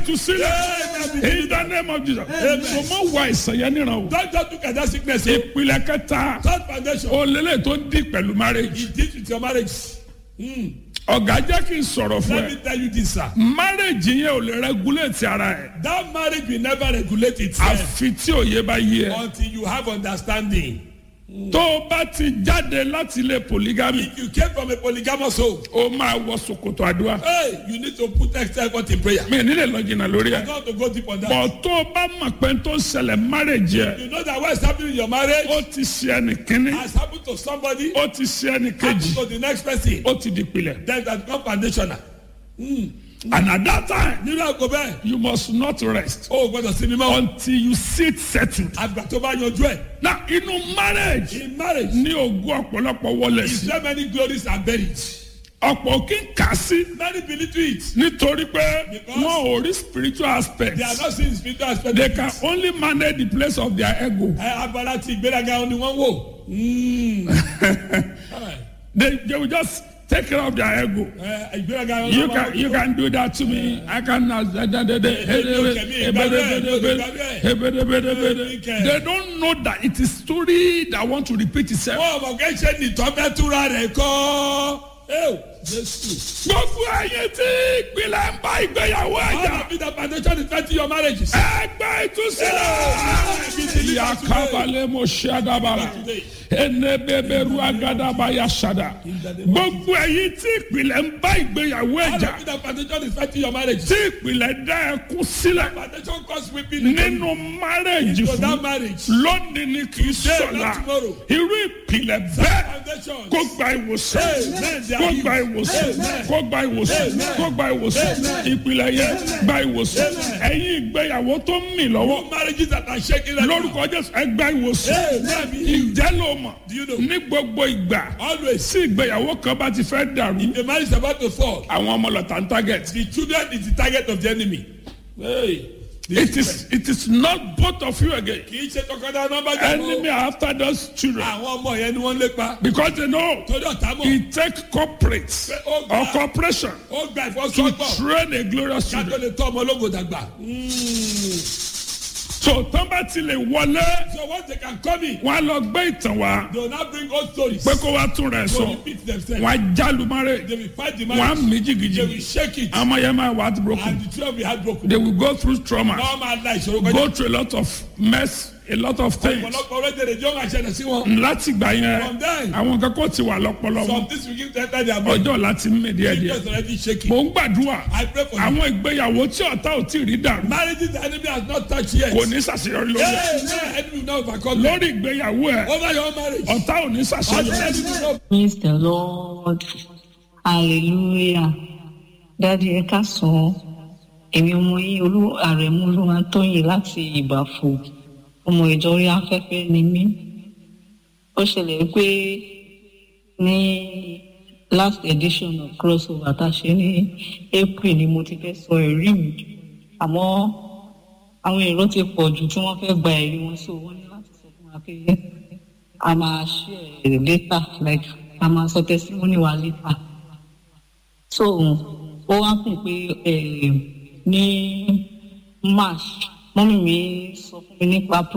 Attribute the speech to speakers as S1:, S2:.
S1: ìtúsílẹ̀ in the name of Jesus so mo wà ìsàn yẹn níran o
S2: Don't just look at that sickness. o.
S1: ìpìlẹ̀ kẹta
S2: Third foundation.
S1: olélẹ̀ tó ń di pẹ̀lú marriage
S2: It deals with your marriage. Mm.
S1: ọ̀gá jẹ́ kí n sọ̀rọ̀ fún
S2: Let
S1: ẹ
S2: me tell you this, sir.
S1: marriage yẹn ò lè regulate ara ẹ̀
S2: That marriage will never regulate itself
S1: àfi tí òye bá yé ẹ
S2: until you have understanding.
S1: tó o bá ti jáde láti ilé polygamy
S2: If you came from a polygamous home,
S1: o máa wọ ṣòkòtò àdúrà
S2: hey, you need to put extra effort in prayer.
S1: mi ò nílẹ̀ lọ jìnnà lórí
S2: You
S1: ẹ̀
S2: don't have to go deep on that.
S1: bọ̀ tó o bá mọ̀ pé tó ń ṣẹlẹ̀ marriage yẹ
S2: You know that what is happening in your marriage
S1: ó ti ṣe ẹnì kínní
S2: has happened to somebody,
S1: ó ti ṣe ẹnì kejì
S2: happened to the next person.
S1: ó ti di pilẹ̀
S2: Then that become foundational.
S1: and at that time
S2: Nínú àgọ́ bẹ́ẹ̀,
S1: you must not rest
S2: o ò gbọ́dọ̀ sinmi mọ́.
S1: until you sit settled.
S2: Àgbà tó bá yanjú ẹ̀.
S1: na inú marriage
S2: In marriage,
S1: ní ogún ọ̀pọ̀lọpọ̀ wọlé
S2: is
S1: sí
S2: there many glories are buried?
S1: ọ̀pọ̀ kí n kà sí
S2: Many believe to it.
S1: nítorí pé
S2: Because-
S1: wọn ò rí spiritual aspect
S2: They are not seeing spiritual aspect.
S1: they
S2: of
S1: can
S2: it.
S1: only manage the place of their ego
S2: Ẹ abala ti ìgbéraga ni wọ́n wò. Mm. Alright.
S1: they they will just take care of their ego.
S2: Ẹ ìgbéraga wọn
S1: You
S2: ló máa
S1: can you can do that to me. I can. They don't know that it is story that want to repeat itself.
S2: Wọ́n mọ̀ kẹ́ ṣe nìtọ́ bẹ́ẹ̀ túra rẹ̀ kọ́. Ẹ́wò Jésù.
S1: Gbogbo ẹyin tí ìpìlẹ̀ ń bá ìgbéyàwó
S2: How
S1: ẹ̀jà.
S2: to be the foundation is thirty your marriages.
S1: Ẹgbẹ́ ìtúsílẹ̀. Yakabalẹ̀ mo ṣe àdàbàrà. Enebeberu agadaba ya ṣada. Gbogbo ẹyin tí ìpìlẹ̀ ń bá ìgbéyàwó
S2: How
S1: ẹ̀jà.
S2: to be the foundation is thirty your marriages.
S1: Tí ìpìlẹ̀ dá ẹkún sílẹ̀.
S2: Foundation cause weeping into
S1: Nínú márẹ̀jì
S2: that
S1: fún
S2: marriage.
S1: lónìí ni kì í sọ̀la.
S2: not tomorrow.
S1: Irú ìpìlẹ̀ bẹ́ẹ̀
S2: Foundation.
S1: kó gba ìwòsàn
S2: Amen.
S1: kó gba ìwòsàn
S2: Amen.
S1: kó gba ìwòsàn
S2: Amen.
S1: kó gba ìwòsàn
S2: Amen.
S1: ìpìlẹ̀ yẹn gba ìwòsàn ẹ̀yin ìgbéyàwó tó ń mì lọ́wọ́
S2: Marriages that are shaking right now.
S1: lórúkọ jésù ẹ gba ìwòsàn
S2: Amen.
S1: ìjẹ́ ló mọ̀
S2: Do you know?
S1: ní gbogbo ìgbà
S2: Always.
S1: tí ìgbéyàwó kan bá ti fẹ́ dàrú
S2: The marriage is about to fall.
S1: àwọn ọmọ lọ́tà ń target
S2: The children is the target of the enemy. Hey. The
S1: it is it is not both of you again
S2: kì í ṣe tọkọtaya nọmba
S1: enemy are after those children
S2: àwọn ọmọ yẹn ni wọ́n lépa
S1: because they know
S2: torí ọ̀tá mọ̀
S1: it take corporate or corporation
S2: ó gba
S1: to
S2: ìfọsọ́gbọ̀
S1: train a glorious
S2: ká tó
S1: children.
S2: lè tọ́ ọmọ ológo dàgbà.
S1: so tán bá ti lè wọlé
S2: so once they can come in
S1: wọn á lọ gbé ìtàn wá
S2: they will now bring old stories.
S1: pé kó wá tún rẹ̀
S2: to
S1: sọ
S2: repeat themselves.
S1: wọn á jálùmọ́rẹ́
S2: they will fight the
S1: wọn á
S2: marriage.
S1: mí
S2: they will
S1: jìgìjìgì
S2: shake it.
S1: àmọ́ yẹn máa wà á broken
S2: and the children will be heartbroken.
S1: they will go through trauma
S2: wọ́n máa la ìṣòro
S1: go
S2: kọjá.
S1: through a lot of mess a lot of things
S2: ọ̀pọ̀lọpọ̀ orílẹ̀-èdè jọ́ máa ṣẹlẹ̀ sí wọn.
S1: láti gbà yẹn
S2: From there.
S1: àwọn nǹkan kò ti wà lọ́pọ̀lọ́
S2: some
S1: wọn
S2: things will give them time their brain.
S1: ọjọ́ láti mí díẹ̀ díẹ̀
S2: just already shaking.
S1: mò ń gbàdúrà
S2: I pray for you.
S1: àwọn ìgbéyàwó tí ọ̀tá ò tí ì rí dàrú
S2: marriages the enemy has not touched yet.
S1: kò ní ṣàṣeyọrí lórí ẹ̀.
S2: Hey, hey, enemy will not overcome them.
S1: lórí ìgbéyàwó ẹ̀
S2: over your marriage.
S1: ọ̀tá ò ní
S2: Ọ̀tá
S1: ṣàṣeyọrí.
S2: enemy will not
S3: Praise the Lord. Hallelujah. Dádì ẹ káàsán. Èmi ọmọ yín olú àrẹ̀mú olúwa tóyìn láti ìbàfò. Ọmọ ìjọ orí afẹ́fẹ́ ni mí. Ó ṣẹlẹ̀ pé ní last edition of crossover tá a ṣe ní April ni mo ti fẹ́ sọ ẹ̀rí mi. Àmọ́ àwọn èrò ti pọ̀ jù tí wọ́n fẹ́ gba ẹ̀rí wọn so wọ́n ní láti sọ fún wa pé a máa share later like a máa sọ testimony wa later so ó wá kùn pé eh, ní march mọ́mí mi sọ fún mi nípa